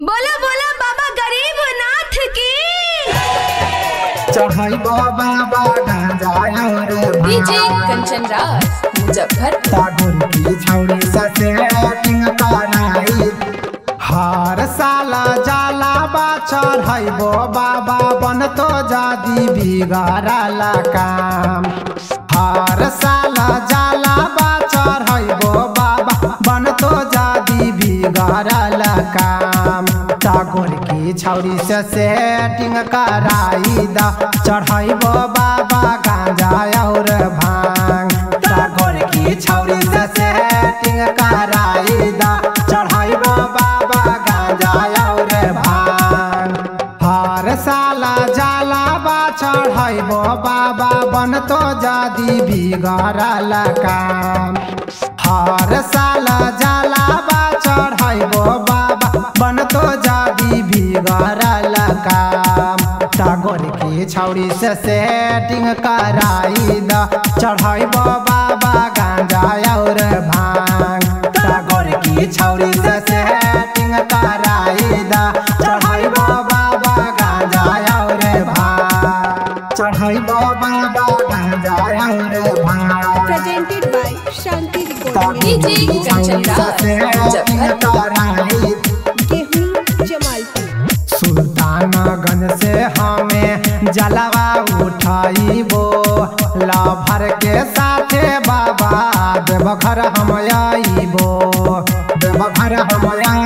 बोला बोला बाबा गरीब नाथ की चढ़ाई बाबा गांजा और डीजे कंचन राज मुजफ्फरपुर तागुर की छौड़ी ससे टिंग कराई हर साल जाला बा चढ़ाइबो बाबा बन तो जादी बिगड़ला काम हर साल जाला बा चढ़ाइबो बाबा बन तो जादी बिगड़ला काम तागुर की छौड़ी से सेटिंग कराई दा चढ़ाइबो बाबा गांजा और भांग तागुर की छौड़ी से सेटिंग कराई दा चढ़ाइबो बाबा गांजा और भांग हर साला जाला बा चढ़ाइबो बाबा बन तो जादी बिगड़ल काम हर साल जाला बा चढ़ाइबो बाबा बन तो जादी बिगड़ल काम टागोर की छौड़ी से सेटिंग कराई द चढ़ाइबो बाबा गांजा और भांग टागोर की छौड़ी से सेटिंग कराई द चढ़ाइबो बाबा गांजा और भांग चढ़ाइबो बाबा गांजा और भांग presented by Shanti recording DJ Kanchan Raj Muzaffarpur गेहूं जमालपुर सुल्तानगंज से हमें जलवा उठाइबो लाभर के साथे बाबा देवघर हम आइबो देवघर हम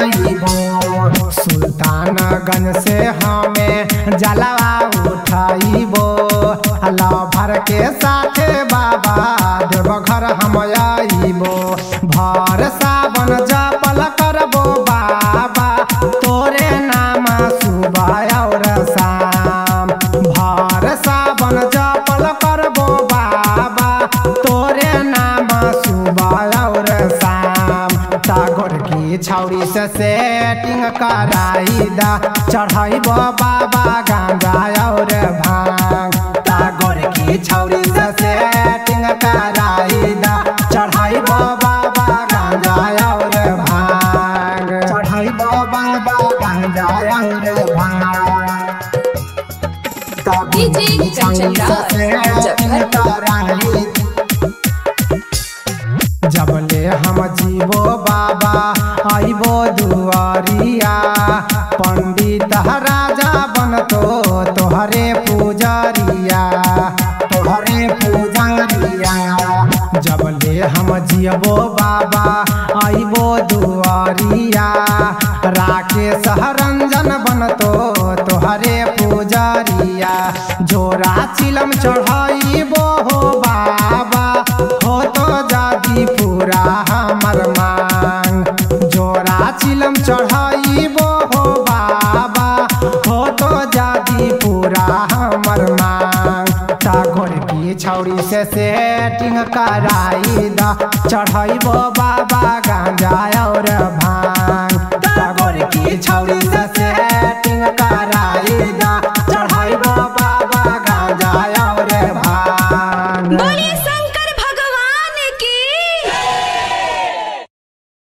आइबो सुल्तानगंज से हमें जलवा उठाइबो लाभर के साथे बाबा देवघर हम आइबो भर सावन जपल करबो बाबा तोरे नाम सुबह और शाम भर सावन जपल करबो बाबा तोरे नाम सुबह और शाम टागोर की छौड़ी से सेटिंग कराई दा चढ़ाइबो बाबा गांजा और भांग टागोर की छौड़ी से सेटिंग कराई दा चढ़ाइबो बाबा गांजा और भांग चढ़ाइबो बाबा गांजा और भांग डीजे कंचन राज मुजफ्फरपुर जबले हम जीवो बाबा आइबो दुआरिया पंडित राजा बनतो तोहरे पुजारिया तोहरे पुजारिया जबले हम जियबो बाबा आइबो दुआरिया राकेश रंजन बनतो तोहरे पुजारिया जोरा चिलम चढ़ाइबो हो बाबा हो तो जादी पूरा हमर मांग जोरा चिलम चढ़ाइबो हो बाबा हो तो जादी पूरा हमर मांग टागोर की छौड़ी से सेटिंग कराई दा चढ़ाइबो बाबा गांजा और भांग